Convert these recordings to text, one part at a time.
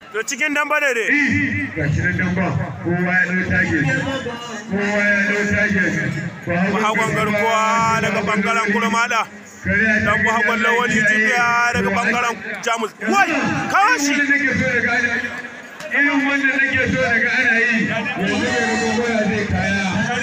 to cikin damba ne dai ga shi nan damba kowa ya ɗau tage kowa ya ɗau tage hagon garkuwa daga bangaren kurmada dan bu hagon lawali jibiya daga bangaren jamus wai kawo shi irin wanda nake so daga ana yi yanzu mai gogoya zai kaya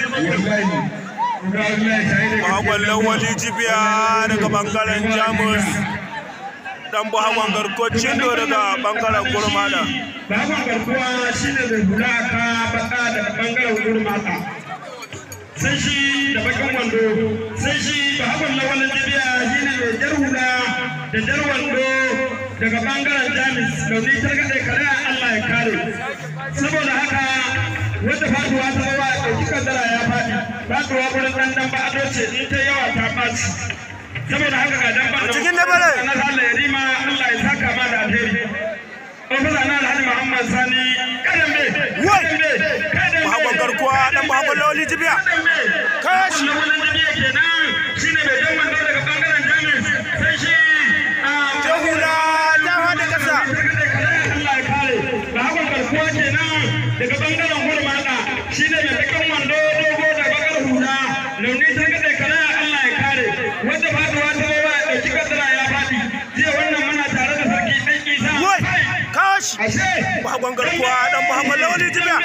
wallahi hagon lawali jibiya daga bangaren jamus dan bu hagon garkocin do daga bangaren kurmada Baban garkuwa shi ne mai hula ka baka daga bangaren gurmata. Sai shi da bakin wando, sai shi ba hakan na wannan jibiya shi ne mai jar hula da jar wando daga bangaren jamis launi targaɗe kare Allah ya kare. Saboda haka wanda faduwa ta ba ya ɗauki kaddara ya faɗi, faduwa wurin ɗan ɗan ba ado ce in ta yawa ta ɓaci. Saboda haka ga dan ba A cikin dabare. na Allah ya rima Allah ya saka ma da alheri. Ofisa na Alhaji Muhammad Sani Kadambe. Wai! Kadambe. Kadambe. hagon garkuwa dan bu hagon lawali jibiya Kadambe. Kashi. Wannan wannan jibiya kenan shine mai dan wando daga bangaren Jamus. Sai shi ah, jahula ta hada kasa Allah ya kare. Da hakan garkuwa kenan daga bangaren Gurmada shine mai bakin wando dogo da bakar hula. Launi ta gade kare Allah ya kare. Wanda faduwa ta bawa ya dauki kaddara ya fadi. Jiya wannan muna tare da sarki dan Isa. wai kawo shi Ashe. bu hagon garkuwa dan bu hagon lawali jibiya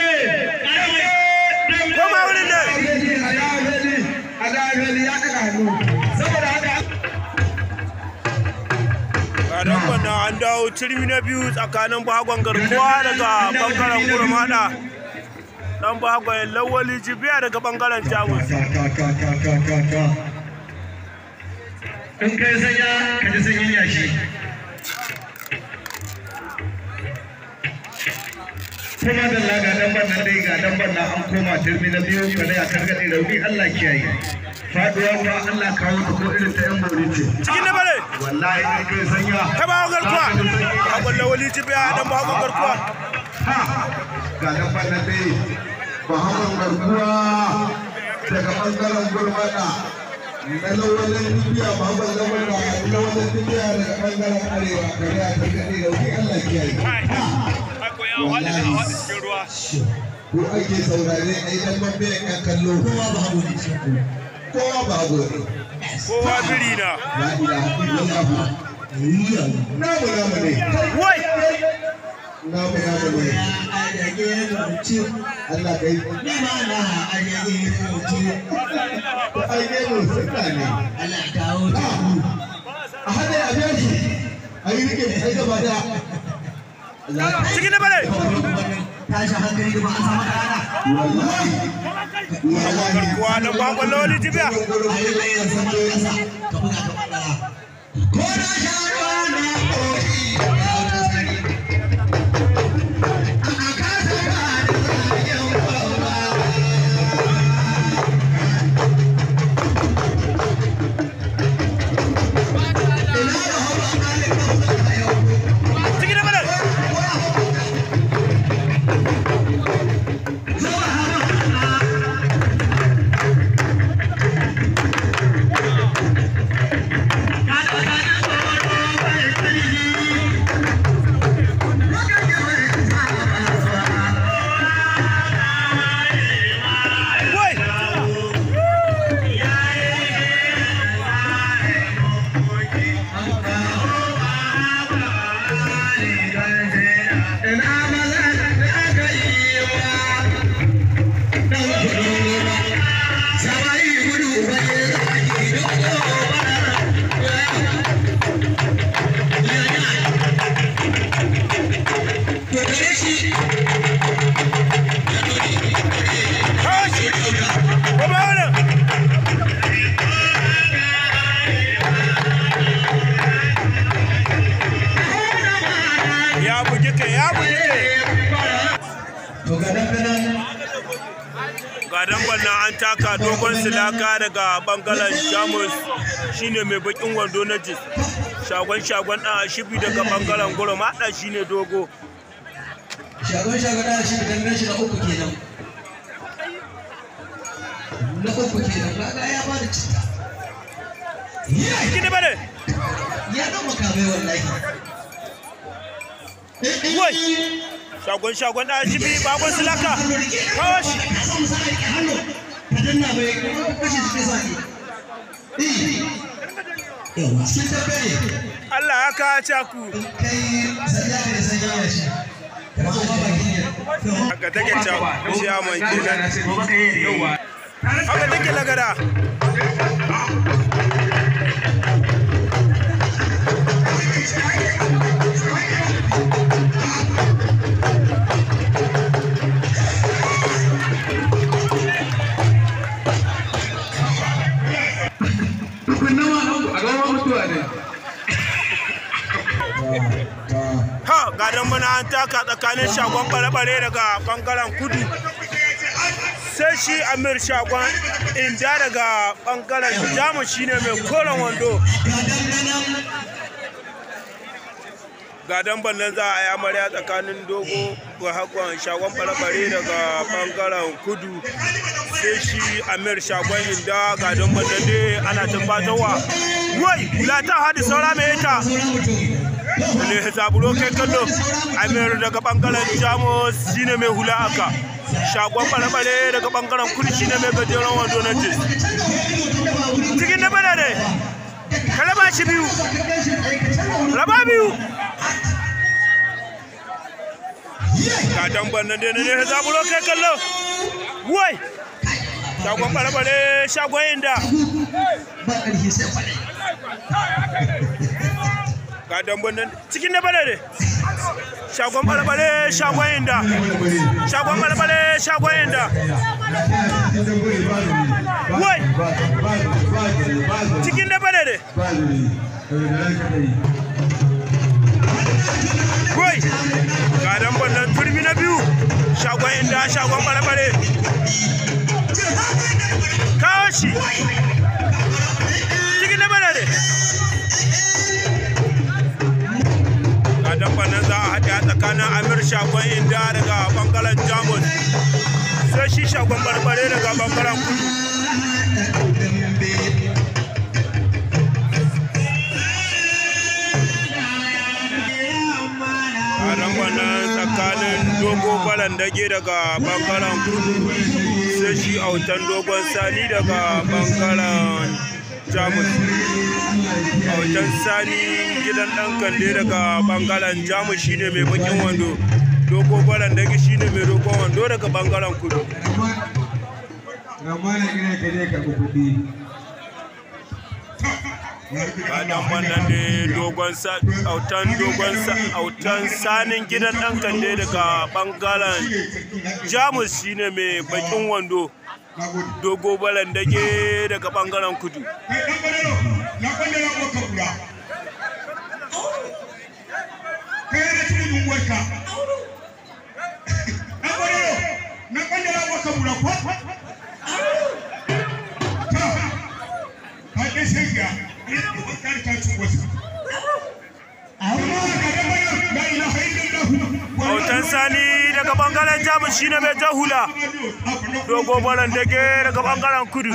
koma wurin ne a dan bana an dawo turmi na biyu tsakanin bahagon garkuwa daga bangaren kurmada dan bahagon lawali jibiya daga bangaren jamus in kai sanya ka ji sanyin yashi kuma da laga dan ban nan dai ga dan ban nan an koma turmi na biyu ka da ya kargade rauni Allah kiyaye faduwa fa Allah kawo ta ko irin ta yan bori ce cikin da bare wallahi in kai sanya ta bahagon garkuwa bahagon lawali jibiya dan bahagon garkuwa ha ga dan ban nan dai Muhammad garkuwa daga bangaren gurmada na lawalin dubiya Muhammad lawala lawalin dubiya daga bangaren arewa da ya karkade rauni Allah kiyaye ko ake saurare a idan mabe yan kallo kowa ba hagu ne kowa ba hagu ne kowa biri na la ilaha illallah namu namu ne wai namu namu ne Allah kai ko ai ne mu sunna ne a hada ya biya shi a yi rike ai gaba da cikin da bare tashi hankali da ba an samu rana wallahi bahagon garkuwa dan bahagon lawali jibiya a yi mai yanzu man kasa ka buga ka bandara ko na sha ruwa na koyi ya wata sani a kasa ba da zagen bawa ina da hawa alifan a yau cikin da bare wai kawo shi koma wurin ya bugi kai ya bugi kai ga dangon nan an taka dogon silaka daga bangaren jamus shine mai bakin wando na jis shagon shagon dan ashibi daga bangaren goro maɗa shine dogo shagon shagon da shi da shi na uku kenan na uku kenan kaga ya bada citta cikin da bare ya dan makamai wallahi wai shagon shagon da shi bi bakon silaka kawo shi Allah ya kawo caku haka take caku ciyaman kenan haka take lagada ha gadon bana an taka tsakanin shagon bare-bare daga bangaren kudu sai shi amir shagon inda daga bangaren jamus shine mai koren wando gadon bannan za a yi amarya tsakanin dogo ga hakon shagon bare-bare daga bangaren kudu sai shi amir shagon inda gadon bannan dai ana tabbatarwa wai kula ta hadi saura mai ita ne zaburo kai kallo amir daga bangaren jamus shine mai hula aka shagon bare-bare daga bangaren kudu shine mai gajeren wando na jis cikin na bada ne ka raba shi biyu raba biyu ka damban nan dai ne zaburo kai kallo wai shagon bare-bare shagon inda ga dambun nan cikin na bane ne shagon balabale shagon inda shagon balabale shagon inda wai cikin na bane ne wai ga dambun nan turmi na biyu shagon inda shagon balabale kawo shi cikin na bane ne a dabban nan za a haɗe a tsakanin amir shagon inda daga bangaren jamus sai shi shagon barbare daga bangaren kudu a dabban nan tsakanin dogo balan dage daga bangaren kudu sai shi autan dogon sani daga bangaren jamus autan sani gidan dan kande daga bangaren jamus shine mai bakin wando dogo balan dage shine mai dogon wando daga bangaren kudu Kadan wannan ne dogon autan dogon autan sanin gidan dan kande daga bangaren jamus shine mai bakin wando dogo balan dage daga bangaren kudu Autan sani daga bangaren jamus shine mai jahula dogo balan dage daga bangaren kudu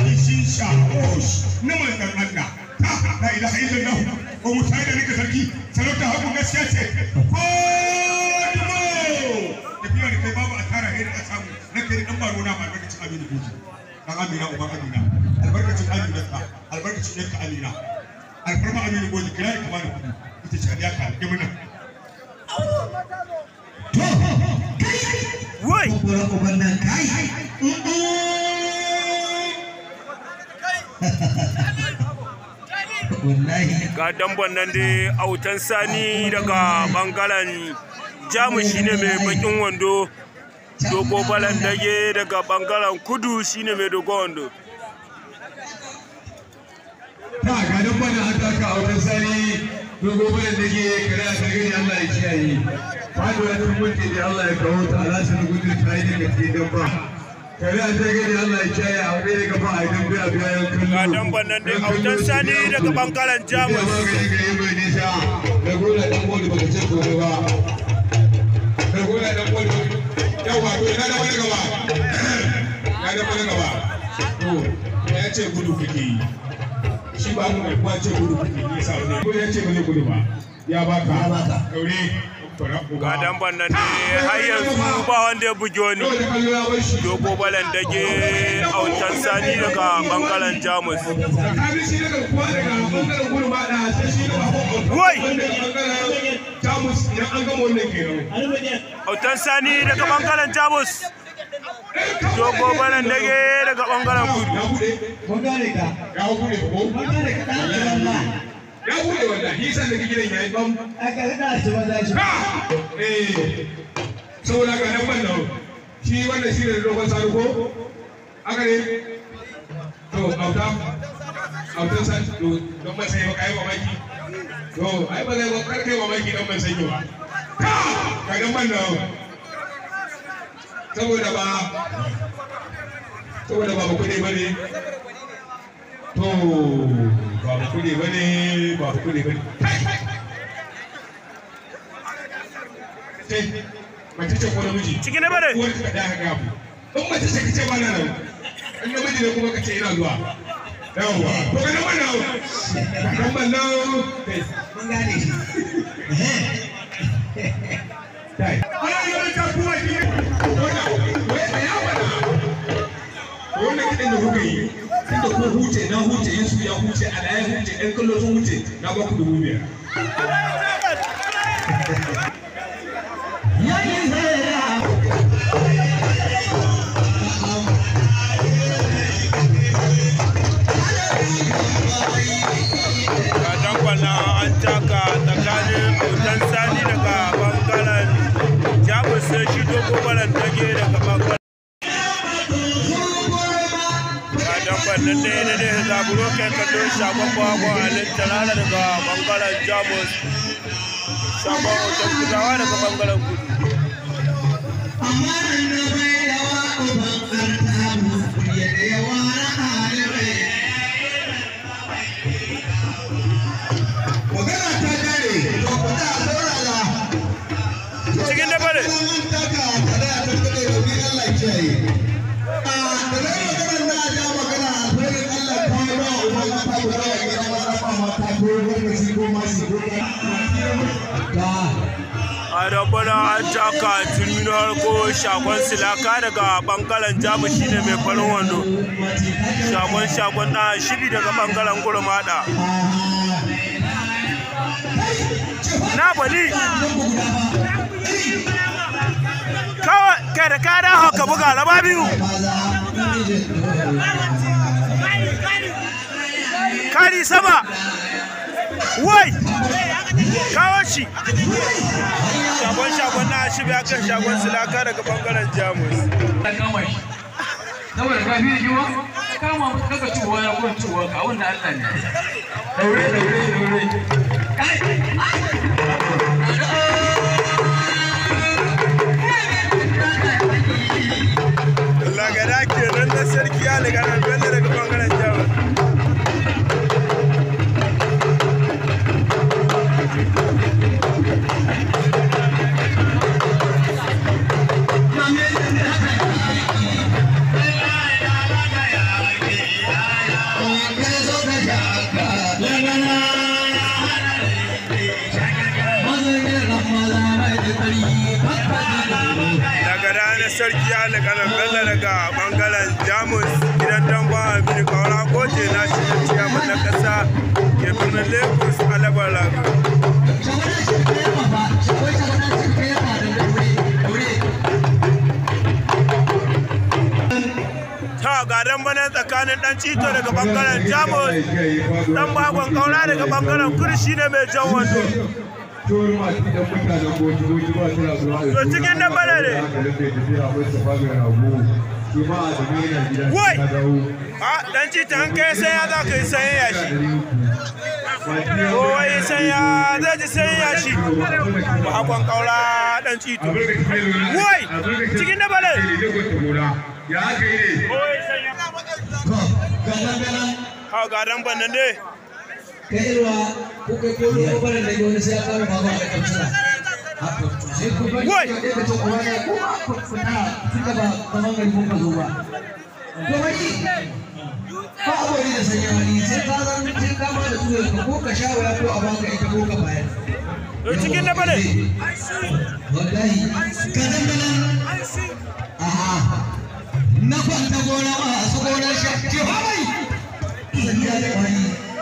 la ilaha illallah ko mutai da nika sarki sarauta haku gaskiya ce ko dumo tafiya da kai babu a tara hiri a samu na kai dan baro na albarkacin aminu goji dan amina uban amina albarkacin amina ka albarkacin yanka amina alfarma aminu goji kira ka bani kudi ita ce ya ka ga muna wai ga damban nan dai autan sani daga bangaren jamus shine mai bakin wando dogo balan dage daga bangaren kudu shine mai dogon wando ta ga dan bana haka ka auren sani dogo bane da ke kare a sargani Allah ya kiyaye faduwa tun mutu da Allah ya kawo ta ala sun gudu ta yi daga cikin dan ba kare a sargani Allah ya kiyaye a wani daga ba a yi dambe a biya yan kallo ga damban nan dai autan sani daga bangaren ya jamus magani ga yi mai nisa da gona dan bodi baka ce kome ba da gona dan bodi yawa to ina da wani gaba ya da wani gaba to ya ce gudu kake yi shi ba mu mai kwace gudu kuke yi sa wani ko ya ce ba zai gudu ba ya baka Ya baka. daure ga damban nan ne har yanzu ba wanda ya buge wani nawa da kallo ya bar shi dogo balan dage autan sani daga bangaren jamus tsakanin shi daga kuwa daga bangaren gudu ma da sai shi da babu Wai! wanda daga bangaren jamus idan an gama wannan kenan autan sani daga bangaren jamus dogo balan dage daga bangaren kudu ya bude Mun gane ka. ya bude ko Mun gane ka ɗan ƙaran ma. ya bude wallahi shi san da gidan yayi bam Aka rika shi maza shi. ha eh saboda ga nan wannan shi wannan shi ne dogon sani ko aka ne to auta autan san to don ban sai ba kai mamaki to ai ba zai ba kar kai mamaki don ban sanyi ba ka ka ga wannan saboda ba saboda ba ba kuɗi bane to ba ba kuɗi bane ba ba kuɗi bane ce mace ce ko namiji ciki na bare uwar ka da haka abu in mace ce kace ba na nan in namiji ne kuma kace ina zuwa yawwa to ga nan wannan kan ballo kai Mun gane shi. kai ana yi wani tafuwa ki wannan wai da yawa na wannan kidan da kuka yi tunda ko huce na huce Yesu ya huce ala ya huce ɗan kallo sun huce na ba ku dubu biyar Yayin zai ga damban nan an taka tsakanin autan sani daga bangaren jamus sai shi dogo balan dage daga bangaren ga damban nan ne ne ne zaburo kai kallo shagon bago alin talala daga bangaren jamus shagon autan kudawa daga bangaren kudu Magana ta kare, to ku da saurara. cikin da bare a dabbana an taka terminal ko shagon silaka daga bangaren jamus shine mai farin wando shagon shagon na shiri daga bangaren gurmada na bali kawai kai da kada haka buga raba biyu kari sama wai kawo shi shagon shagon na shi ya kan shagon silaka daga bangaren jamus ta kama shi saboda ka fi jiwa ka kama kaka ciwa ya kuma ciwa ka wanda Allah ne daure daure daure lagada kenan na sarki ya daga nan bello daga bangaren jamus daga ranar sarki ya daga bello daga bangaren jamus gidan damba amini kawara goje na shi da ciyaman na kasa ke birnin lagos alabar lagu ta ga damba nan tsakanin dan cito daga bangaren jamus dan bagon kaura daga bangaren kudu shine mai jan wando To cikin nan bane ne. Wai! a dan cito an kai sai ya za ka yi sanya yashi kowa yi sanya zai ji sanya yashi bagon kaura dan cito Wai! Cikin na bane. Ya aka yi ne. kowa yi sanya ha ga damba nan ne Kaiwa ko kai ko ruwa bare da wani sai ya kama baba da kamsara. Sai ku bari Wai! ka daga cewa wani ko ku fita tunda ba kaman gari kun ka zo ba. To wani ba a wani da sanya wani sai ka zan sai ka ba da tuwo ka ko ka sha waya ko a baka ita ko ka bayar. cikin na bane wallahi ka dandanan aha na kwanta gona masu gonar shakki hawai sanya da wani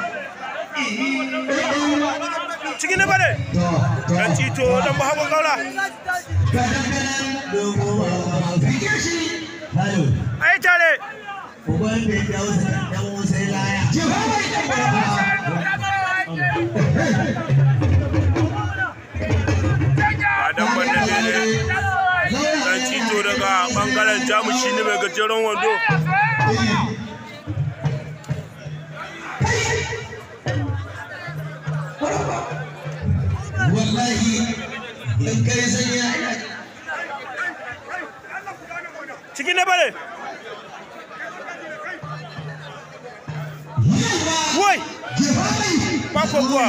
cikin na bane to to dan cito dan ba hagun gaura ka dandanan dogo fike shi halo ai tare uban da ya wuce dan wuce laya jihawai ba dan banda ne dan cito daga bangaren jamus shine mai gajeren wando wallahi in kai sanya cikin na bane wai ba ko kuwa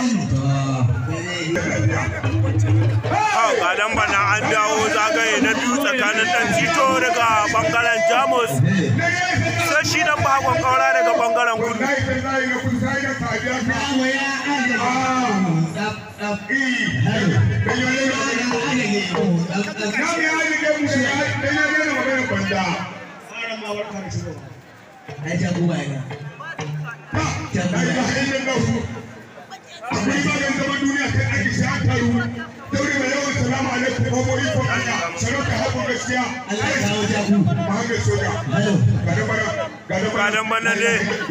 a ga dan bana an dawo zagaye na biyu tsakanin dan cito daga bangaren jamus sai shi dan bagon kaura daga bangaren kudu ga dan bana ne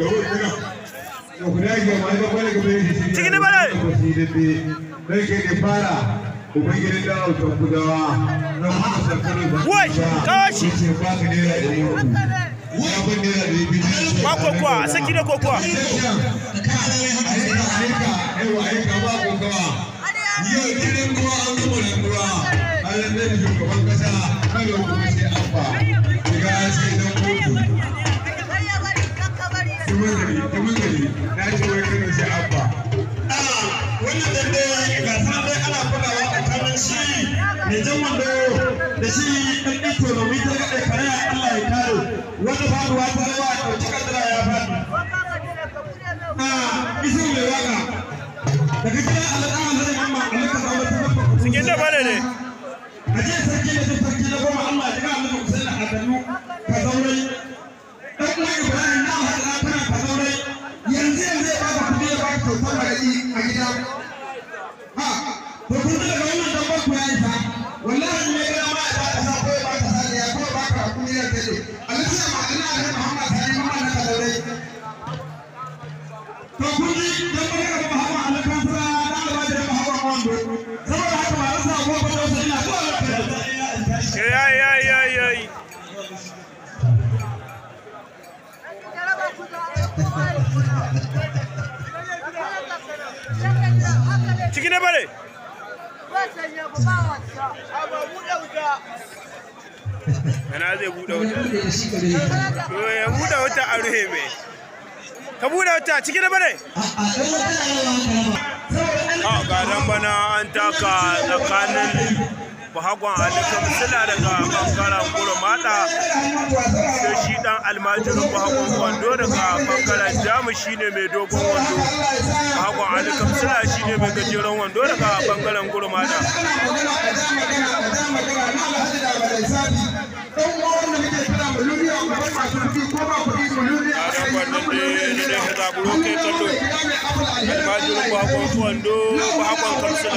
cikin da bane bai ke da fara ubangijin da auta kudawa na kuma sarkarar da Wai, kashi. ce ba ka naira ɗari uku ya ban naira ɗari biyu ba ko kuwa a saki da ko kuwa aika yawa aika ba kokawa yau jirin ruwa an gama da ruwa an lantar da shugaban kasa kada kuma sai an ba shiga an sai dan kotu tumun gari tumun gari na ce wai kano sai an ba wannan dambe ga ta dai ana bugawa tsakanin shi mai jan wando da shi ɗan iko domin ta gaɗe kare Allah ya kare wani faduwa ta yawa a ɗauki kadara ya faɗi. A iso mai waka daga gidan alƙawar zai mamma alƙa zaune ta babba kudu. cikin da bane ne A jiya sarki da ta sarki na goma Allah ya ga Allah Hussein Adamu ka zaurai. Ɗan uwan Ibrahim na haɗa tana ka zaurai. Yanzu yanzu ya baka kuɗi ya baka kyautar maraƙi a gida. Ha, to kun ji daga wannan dabbar ku ya isa. Wallahi in ya ga ma ya baka sa ko ya baka sa ya ko ya baka kuɗi ya tsaye. Alhaji ya ma'ana a kan Muhammad Sani Muhammad na ka zaurai. To kun ji dabbar ka ba hawa alakan sura da albaji da ba hawa wando. Saboda haka ba rasa ko ba da wasu ina zuwa lafiya da iya in tashi. yayi yayi yayi yayi cikin da bane yana zai buɗe wuta to ya buɗe wuta a ruhe mai ka buɗe wuta cikin da bane a ga dan bana an taka tsakanin bahagwan alikan sila daga bangaren kurmata sai shi dan almajirin bahagwan wando daga bangaren jamu shine mai dogon wando bahagwan alikan sila shine mai gajeren wando daga bangaren kurmata a dan wannan ne ne da zaburo kai kallo almajirin bahagwan wando bahagwan kamsila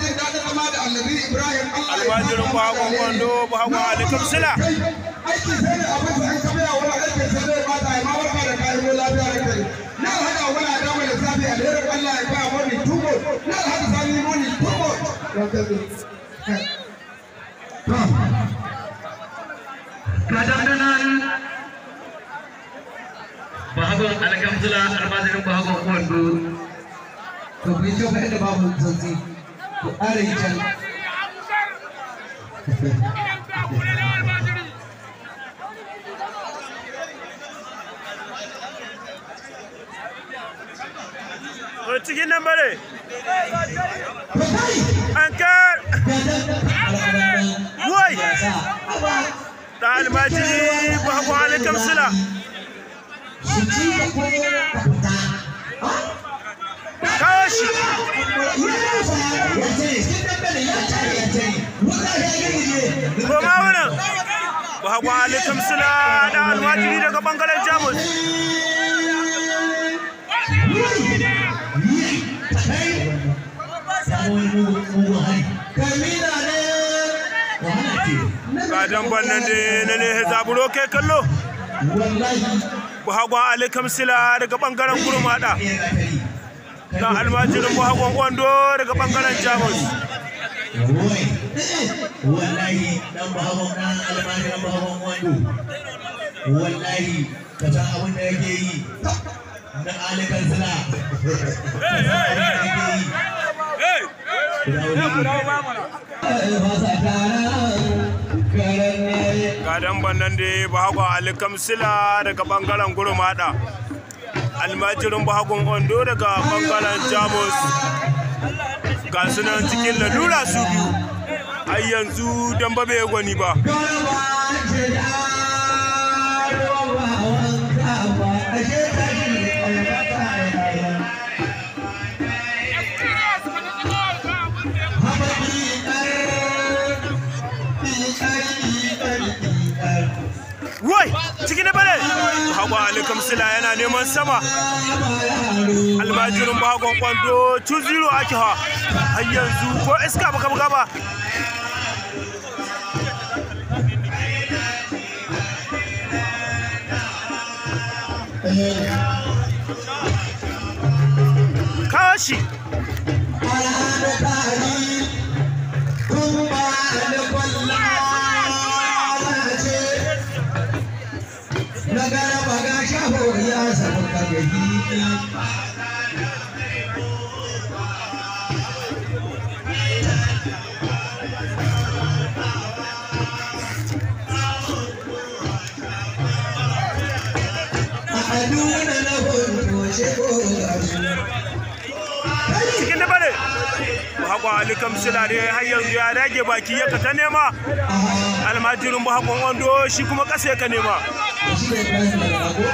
almajirin bahagwan wando bahagwan alikan sila aiki sai da abin da an kama yawa aiki sai da ba ta ma barka da kayan mu lafiya da kai na hada wani adamu da safi alherin Allah ya ba mu ni tubo na hada sani mu ni tubo ga dandanan bahagon alkamtula almazirin bahagon kwando to ku yi kyau fa inda babu santsi ku ƙara yi can to cikin nan bare an kar wai da almajiri bahagwan alikan sila su ci da ko ka fita kawo shi ya ce bahagwa ali kamsila da almajiri daga bangaren jamus ga damban nan da na ne zaburo kai kallo bahagwa ali kamsila daga bangaren gurmada da almajirin bahagwan wando daga bangaren jamus wallahi dan bahawan dan almajirin bahawan wando wallahi ka san abin da yake yi na alikan sila ga damban nan da bahagwa ali kamsila daga bangaren gurmada almajirin bahagun ondo daga bangaren jamus ga su nan cikin lalura su biyu har yanzu damba bai gwani ba wai ciki na bane hagwa ali kamsila yana neman sama almajirin bagon kwando 2-0 ake ha har yanzu ko iska baka buga ba kashi Nagara baga shaho ya samu kagahi Aduna na hoto sheko gasu cikin da bane hagwa ali kamsila da har yanzu ya rage baki ya ka ta nema almajirin bahakon wando shi kuma kasa ya ka nema shi ne Ibrahim daga Rago.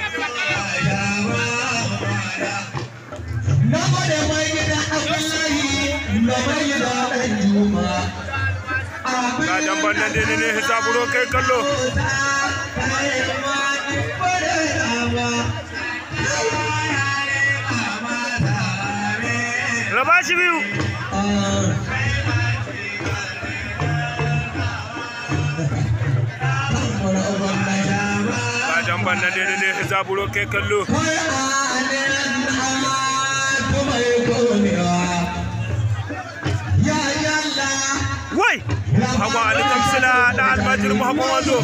Na gode mai gida Abdullahi da mai gida ɗan Juma. ga damban nan da ne hisaburo kai kallo raba shi biyu ga damban nan da ne hisaburo kai kallo wai hagwa ali kamsila da almajirin bahakon wando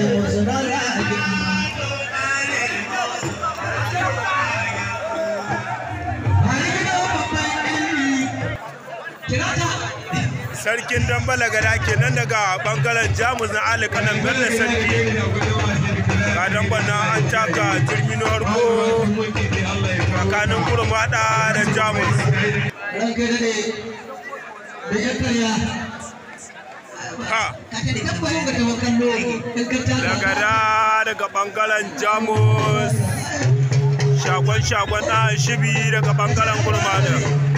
sarkin dambala gada kenan daga bangaren jamus na ali kanan bello sarki ga damban nan an taka turmi na harko tsakanin kurmada da jamus Ranka da ne, da ya karya, ha kaka da kan bayan ga tawakan nogo, in ka taka. daga da daga bangaren jamus shagon-shagon ɗan shibi daga bangaren kurmada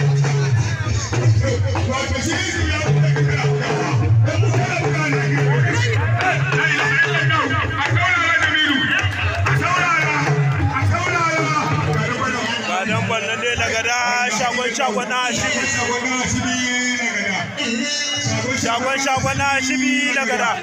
ga damban nan dai daga da shagon-shagon ɗan shibi shagon-shagon ɗan shibi daga da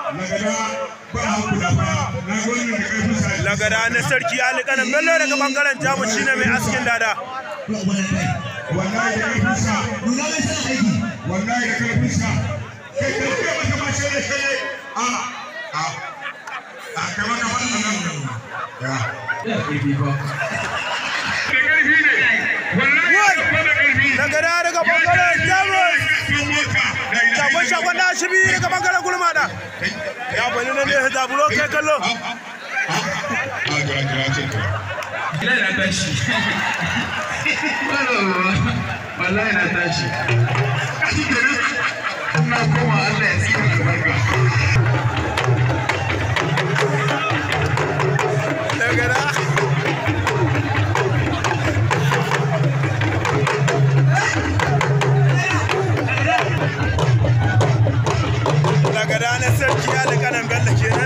daga da na sarki alikanan bello daga bangaren jamus shine mai askin dada wallahi da karfinsa Nuna mai sa aiki. wallahi da karfinsa kai ka ce maka ma sai kai a a a kai maka ba nan ya Ya ƙarfi fa. da karfi ne wallahi Wai! da da karfi daga da daga bangaren jamus sun mota da ina shagon-shagon ɗan shibi daga bangaren kurmada ya bani nan ne zaburo kai kallo a jira jira ce Wallahi na tashi. Wallahi na tashi. Ina koma Allah ya tsira albarka. daga da daga da na sarki alikanan bello kenan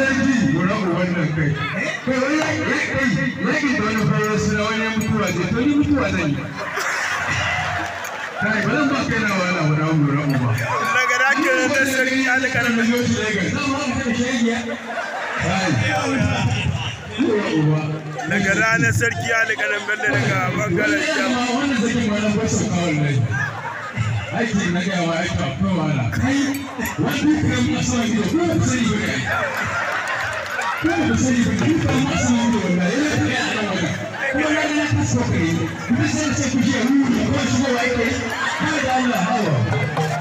sarki gora wannan kai kai wani yaƙi kai yaƙi da wani farar suna wani mutuwa ce to ni mutuwa zan yi kai ba zan ba kai na wala wala gora uba daga dakin da sarki alƙaran zo shi Lagos gora uba daga ranar sarki alƙaran bello daga bangaren jam wannan sakin ma nan ba su kawo lai aiki na gaya wa aiki akwai wahala kai wani kan masu wani ko ba sani ba ne ko ba sani ba ni kan masu wani wallahi yana kai a nan wajen kuma na ga na kasu kai kuma sai ce ku je wuri ko shi ko wai kai ba da Allah hawa